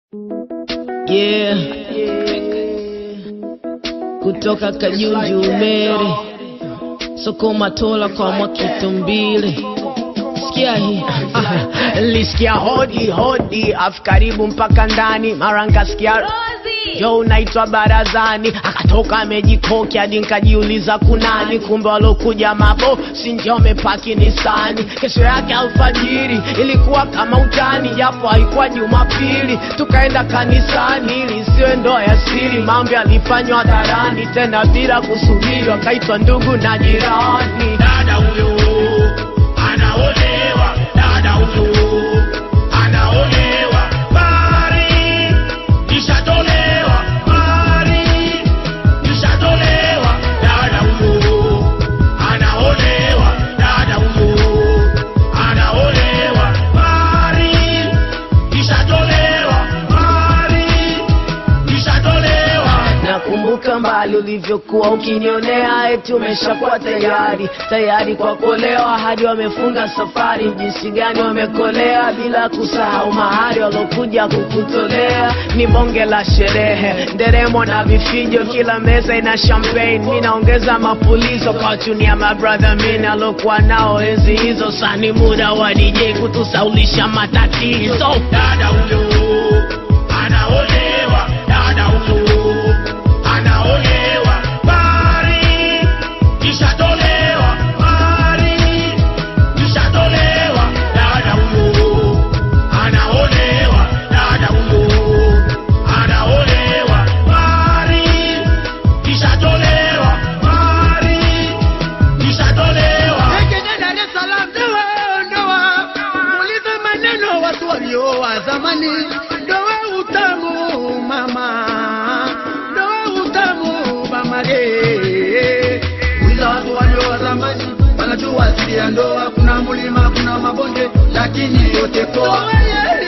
Yeah. Kutoka Kajunju Umere, Sokoma Tola kwa Mwakitumbili. Sikia hii Lisikia hodi hodi, afu karibu mpaka ndani, mara nkasikia jo unaitwa barazani, akatoka amejikoki hadi nkajiuliza kunani, kumbe walokuja mabo si ndio wamepaki Nisani. Kesho yake alfajiri ilikuwa kama utani, japo haikuwa Jumapili, tukaenda kanisani ili isiwe ndoa ya siri. Mambo yalifanywa hadharani, tena bila kusubiri, wakaitwa ndugu na jirani. dada huyo anaolewa, dada huyo anaolewa, bari ishatolewa, bari ishatolewa, dada huyo anaolewa, dada huyo anaolewa, bari ishatolewa, bari ishatolewa. Nakumbuka mbali ulivyokuwa ukinionea, eti umeshakuwa tayari tayari kwa kuolewa, hadi wamefunga safari. Jinsi gani wamekolea, bila kusahau mahari walokuja kukutolea. Ni bonge la sherehe, nderemo na vifijo, kila meza ina champagne. Mi naongeza mapulizo kwa chunia mabrother min alokuwa nao enzi hizo. Sani muda wa DJ kutusaulisha matatizo. dada huyo anaolewa, dada huyo anaolewa, bari ishatolewa, bari ishatolewa, dada huyo anaolewa, dada huyo anaolewa, bari ishatolewa, bari ishatolewa. Tekene Dar es Salaam ndoa ndoa, muulize maneno watu walioa zamani. Ndoa utamu mama, ndoa utamu bamage. Uliza watu walioa zamani, wanajua asili ya ndoa. Kuna mlima, kuna mabonde, lakini yote poa.